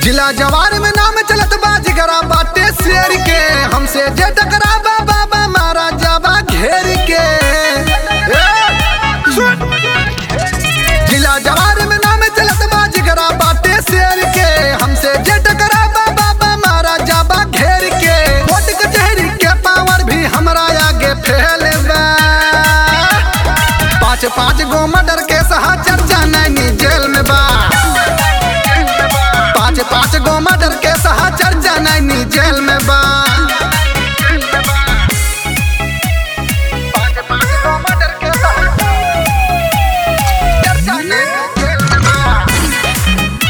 जिला जवार में नाम चलत बा जिगरा बाटे शेर के हमसे जे टकरा बा बाबा मारा जाबा घेर के ए, सुन। जिला जवार में नाम चलत बा जिगरा बाटे शेर के हमसे जे टकरा बा बाबा मारा जाबा घेर के कोर्ट कचहरी के पावर भी हमरा आगे फैल बा पाँच पाँच गो मर्डर के सहा चर्चा नैनी जेल में बा पाँच पाँच गो मर्डर के सहा चर्चा नैनी जेल में बा पाँच पाँच गो मर्डर के सहा चर्चा नैनी जेल में बा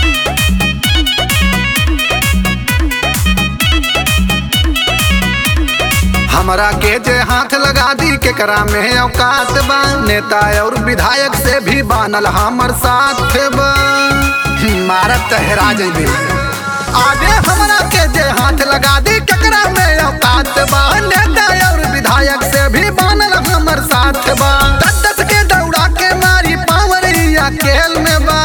हमरा के जे हाथ लगा दी केकरा में औकात बा नेता और विधायक से भी बानल हमर साथ बा मारत तहरा जइबे आगे हमरा के जे हाथ लगा दी केकरा में औकात बा नेता और विधायक से भी बानल हमर साथ बा दस दस के दौड़ा के मारी पावरिया खेल में बा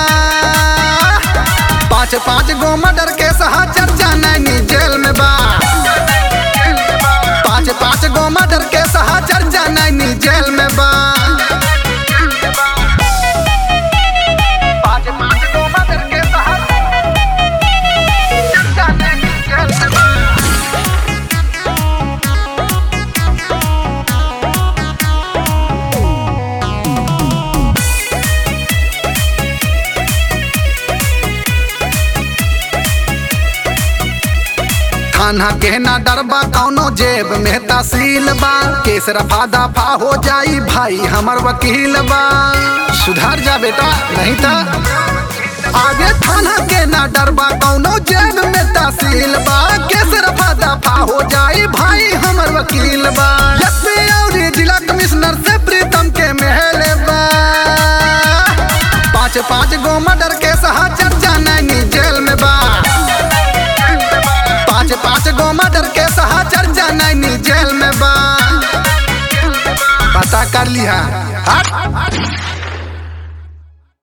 पाँच पाँच गो मर्डर के सहा चर्चा नैनी जेल में बा पाँच पाँच गो मर्डर के सहा चर्चा नैनी जेल में बा पाँच पाँच गो मर्डर के सहा चर्चा नैनी जेल में बा थाना के ना डरबा कौनो जेब में तहसील बा केस रफा दफा हो जाई भाई हमर वकील बा सुधार जा बेटा नहीं था आगे थाना के ना डरबा कौनो जेब में तहसील बा केस रफा दफा हो जाई भाई हमर वकील बा एसपी और जिला कमिश्नर से प्रीतम के महल बा पाँच पाँच गो मर्डर के सहा चर्चा नैनी जेल में बा पाँच पाँच गो मर्डर के सहा चर्चा नैनी जेल में बा पता कर लिहा